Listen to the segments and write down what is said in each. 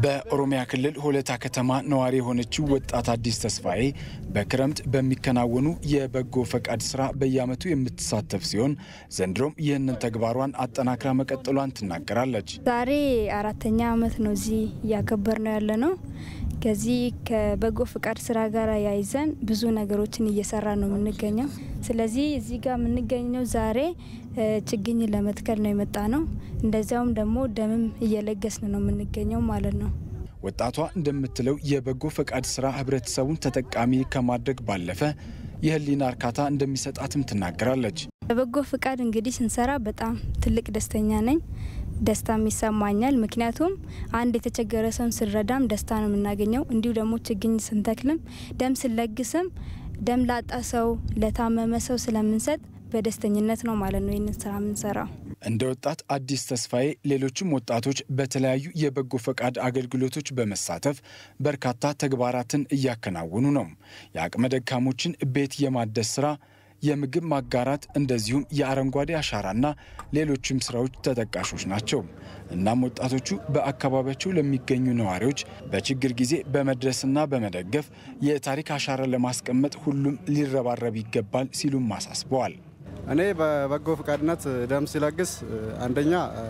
በኦሮሚያ ክልል ሆለታ ከተማ ነዋሪ የሆነችው ወጣት አዲስ ተስፋዬ በክረምት በሚከናወኑ የበጎ ፈቃድ ስራ በየዓመቱ የምትሳተፍ ሲሆን ዘንድሮም ይህንን ተግባሯን አጠናክራ መቀጠሏን ትናገራለች። ዛሬ አራተኛ ዓመት ነው እዚህ እያከበር ነው ያለ ነው። ከዚህ ከበጎ ፍቃድ ስራ ጋር ያይዘን ብዙ ነገሮችን እየሰራ ነው የምንገኘው። ስለዚህ እዚህ ጋር የምንገኘው ዛሬ ችግኝ ለመትከል ነው የመጣ ነው። እንደዚያውም ደግሞ ደምም እየለገስን ነው የምንገኘው ማለት ነው። ወጣቷ እንደምትለው የበጎ ፈቃድ ስራ ህብረተሰቡን ተጠቃሚ ከማድረግ ባለፈ የህሊና እርካታ እንደሚሰጣትም ትናገራለች። በበጎ ፍቃድ እንግዲህ ስንሰራ በጣም ትልቅ ደስተኛ ነኝ። ደስታም ይሰማኛል። ምክንያቱም አንድ የተቸገረ ሰውን ስንረዳም ደስታ ነው የምናገኘው። እንዲሁ ደግሞ ችግኝ ስንተክልም ደም ስንለግስም ደም ላጣ ሰው ለታመመ ሰው ስለምንሰጥ በደስተኝነት ነው ማለት ነው ይህንን ስራ የምንሰራው። እንደ ወጣት አዲስ ተስፋዬ ሌሎችም ወጣቶች በተለያዩ የበጎ ፈቃድ አገልግሎቶች በመሳተፍ በርካታ ተግባራትን እያከናወኑ ነው። የአቅመ ደካሞችን ቤት የማደስ ስራ የምግብ ማጋራት እንደዚሁም የአረንጓዴ አሻራና ሌሎችም ስራዎች ተጠቃሾች ናቸው። እናም ወጣቶቹ በአካባቢያቸው ለሚገኙ ነዋሪዎች በችግር ጊዜ በመድረስና በመደገፍ የታሪክ አሻራ ለማስቀመጥ ሁሉም ሊረባረብ ይገባል ሲሉም አሳስበዋል። እኔ በበጎ ፈቃድነት ደም ሲለግስ አንደኛ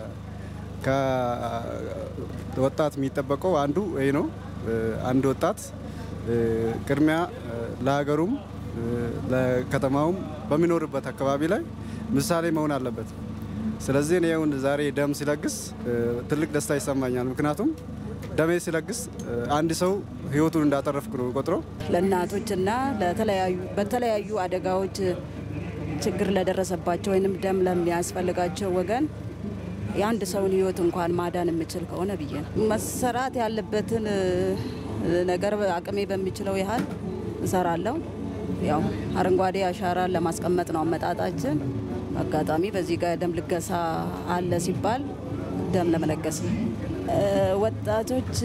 ከወጣት የሚጠበቀው አንዱ ይህ ነው። አንድ ወጣት ቅድሚያ ለሀገሩም ለከተማውም በሚኖርበት አካባቢ ላይ ምሳሌ መሆን አለበት። ስለዚህ እኔ አሁን ዛሬ ደም ሲለግስ ትልቅ ደስታ ይሰማኛል። ምክንያቱም ደሜ ሲለግስ አንድ ሰው ሕይወቱን እንዳተረፍኩ ነው ቆጥሮ ለእናቶችና ለተለያዩ በተለያዩ አደጋዎች ችግር ለደረሰባቸው ወይም ደም ለሚያስፈልጋቸው ወገን የአንድ ሰውን ሕይወት እንኳን ማዳን የምችል ከሆነ ብዬ ነው መሰራት ያለበትን ነገር አቅሜ በሚችለው ያህል እሰራለሁ። ያው አረንጓዴ አሻራ ለማስቀመጥ ነው አመጣጣችን። አጋጣሚ በዚህ ጋር ደም ልገሳ አለ ሲባል ደም ለመለገስ ነው። ወጣቶች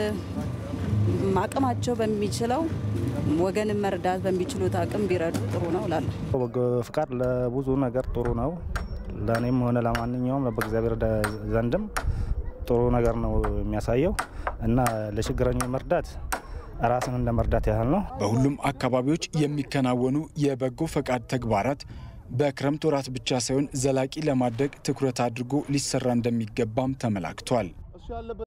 አቅማቸው በሚችለው ወገንን መርዳት በሚችሉት አቅም ቢረዱ ጥሩ ነው እላለሁ። በጎ ፍቃድ ለብዙ ነገር ጥሩ ነው። ለእኔም ሆነ ለማንኛውም በእግዚአብሔር ዘንድም ጥሩ ነገር ነው የሚያሳየው እና ለችግረኞች መርዳት ራስን እንደ መርዳት ያህል ነው። በሁሉም አካባቢዎች የሚከናወኑ የበጎ ፈቃድ ተግባራት በክረምት ወራት ብቻ ሳይሆን ዘላቂ ለማድረግ ትኩረት አድርጎ ሊሰራ እንደሚገባም ተመላክቷል።